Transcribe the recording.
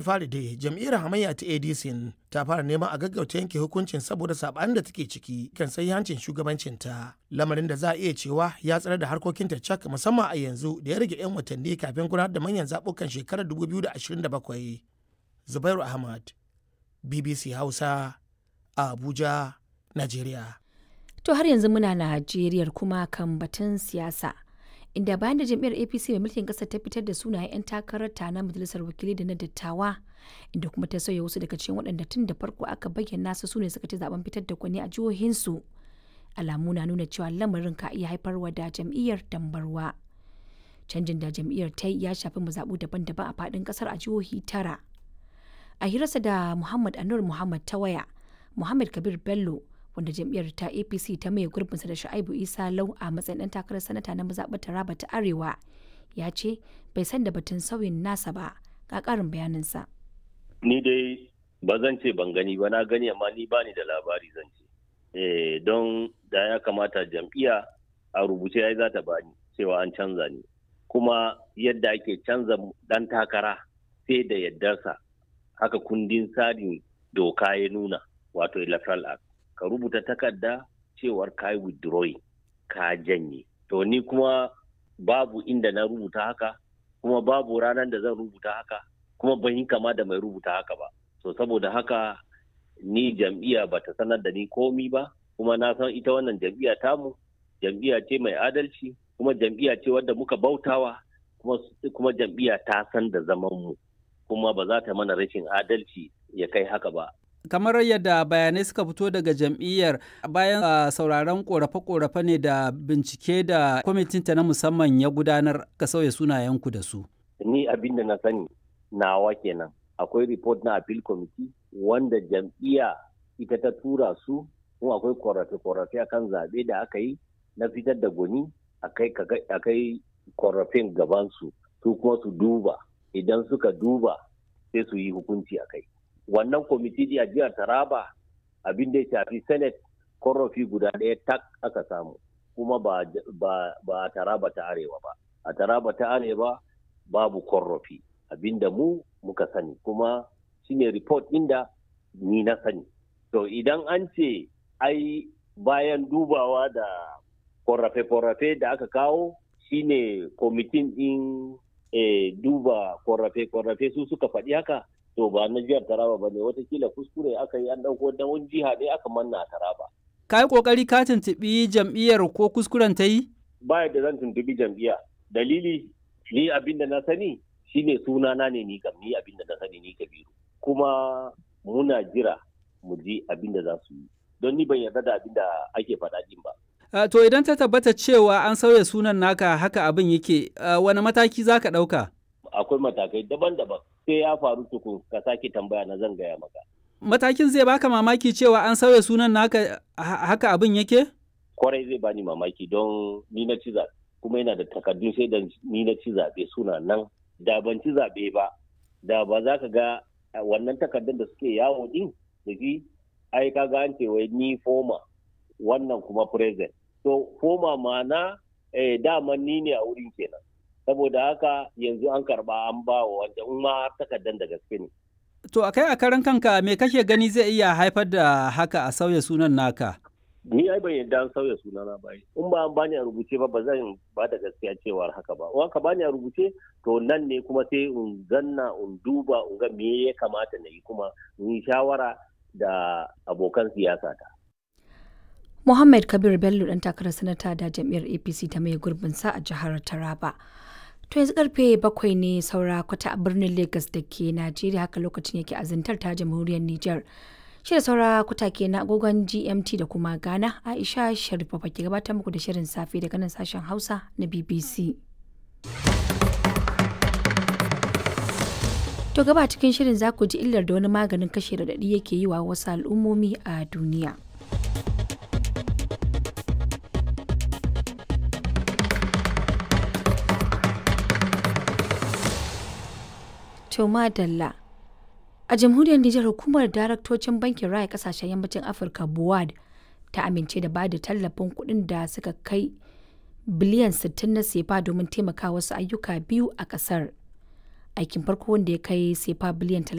fari dai jam'iyyar hamayya ta adc ta fara neman a gaggauta yanke hukuncin saboda sabanin da take ciki kan hancin shugabancinta lamarin da za a iya cewa ya tsare da harkokinta cak musamman a yanzu da ya rage 'yan watanni kafin gudanar da manyan zaɓukan shekarar 2027 zubairu ahmad bbc hausa a abuja najeriya To har yanzu muna Najeriya kuma kan batun siyasa. Inda bayan da jam'iyyar APC mai mulkin ƙasar ta fitar da sunayen 'yan takarar ta na majalisar wakilai da na dattawa, inda kuma ta sauya wasu daga cikin waɗanda tun da farko aka bayyana su sune suka ci zaben fitar da kwani a jihohinsu. Alamu na nuna cewa lamarin ka iya haifarwa da jam'iyyar dambarwa. Canjin da jam'iyyar ta yi ya shafi mazaɓu daban-daban a faɗin ƙasar a jihohi tara. A hirarsa da Muhammad Anur Muhammad ta waya, Muhammad Kabir Bello wanda jam'iyyar ta apc ta maye gurbinsa da shu'aibu isa lau a matsayin dan takarar sanata na mazaɓar taraba ta arewa ya ce bai san da batun sauyin nasa ba ga ƙarin bayaninsa. ni dai ba zan ce ban gani ba na gani amma ni bani da labari zan ce eh don da ya kamata jam'iyya a rubuce ya za ta bani cewa an canza ni kuma yadda ake canza dan takara sai da yaddarsa haka kundin tsarin doka ya nuna wato electoral act ka rubuta takarda cewar ka yi withdrawing ka janye to ni kuma babu inda na rubuta haka kuma babu ranar da zan rubuta haka kuma ban yi kama da mai rubuta haka ba so saboda haka ni jam'iyya ba ta sanar da ni komi ba kuma na san ita wannan jam'iyya tamu jam'iyya ce mai adalci kuma jam'iyya ce wadda muka bautawa kuma, kuma jam'iyya ta san da zaman mu kuma ba za ta mana rashin adalci ya kai haka ba kamar yadda bayanai suka fito daga jam'iyyar bayan uh, sauraron korafe-korafe ne da bincike da kwamitinta na musamman ya gudanar ka sauya sunayenku da su. Ni abin da na sani nawa kenan akwai report na appeal committee wanda jam'iyya ita ta tura su kuma akwai korafe-korafe akan zaɓe da aka yi na fitar da gwani akai korafin gabansu su kuma su duba idan suka duba sai su yi hukunci a kai. wannan kwamiti a jihar taraba abin da ya shafi senate korofi guda ɗaya tak aka samu kuma ba, a taraba ta arewa ba a taraba ta arewa babu korofi abinda mu muka sani kuma shine report inda ni na sani to idan an ce ai bayan dubawa da korafe-korafe da aka kawo shine kwamitin din e, duba korafe-korafe su suka faɗi haka to ba na jihar Taraba ba ne watakila kuskure aka yi an ɗauko da wani jiha ɗaya aka manna a Taraba. Ka yi ƙoƙari ka tuntuɓi jam'iyyar ko kuskuren ta yi? Ba yadda zan tuntuɓi jam'iyya. Dalili ni abin da na sani shine sunana ne ni kam ni abin da na sani ni Kabiru. Kuma muna jira mu ji abin da za su yi. Don ni ban yarda da abin da ake faɗa din ba. Uh, to idan ta tabbata cewa an sauya sunan naka haka abin yake uh, wani mataki za ka ɗauka? Akwai matakai daban-daban. sai ya faru tukun ka sake tambaya na zan gaya maka. Matakin zai baka mamaki cewa an sauya sunan naka haka abin yake? Kwarai zai bani mamaki don ni na ci zaɓe kuma yana da takardun sai da ni na ci zaɓe suna nan da ban ci zaɓe ba da ba za ka ga wannan takardun da suke yawo din da shi ai ka ga an ce wai ni foma wannan kuma present to foma ma'ana eh, daman ni ne a wurin kenan saboda haka yanzu an karba an ba wa wanda in ma takardar da gaske ne. To a kai a karan kanka me kake gani zai iya haifar da haka a sauya sunan naka? Ni ai ban yadda an sauya sunana ba in ba an bani a rubuce ba ba zan ba da gaskiya cewar haka ba. In ka bani a rubuce to nan ne kuma sai in zanna in duba in ga me ya kamata na yi kuma in yi shawara da abokan siyasa ta. Muhammad Kabir Bello ɗan takarar sanata da jam'iyyar APC ta mai gurbinsa a jihar Taraba. To yanzu karfe bakwai ne saura kwata a birnin Lagos da ke Najeriya haka lokacin yake azantar ta jamhuriyar Nijar. Shi da saura kwata ke na agogon GMT da kuma Ghana Aisha Sharifa ke gabatar muku da shirin safe daga nan sashen Hausa na BBC. To gaba cikin shirin za ku ji illar da wani maganin kashe raɗaɗi yake yi wa wasu al'ummomi a duniya. To madalla. A jamhuriyar Nijar hukumar daraktocin bankin raya kasashen yammacin Afirka BUAD ta amince da bada tallafin kuɗin da suka kai biliyan 60 na sefa domin taimaka wasu ayyuka biyu a ƙasar. Aikin farko wanda ya kai sefa biliyan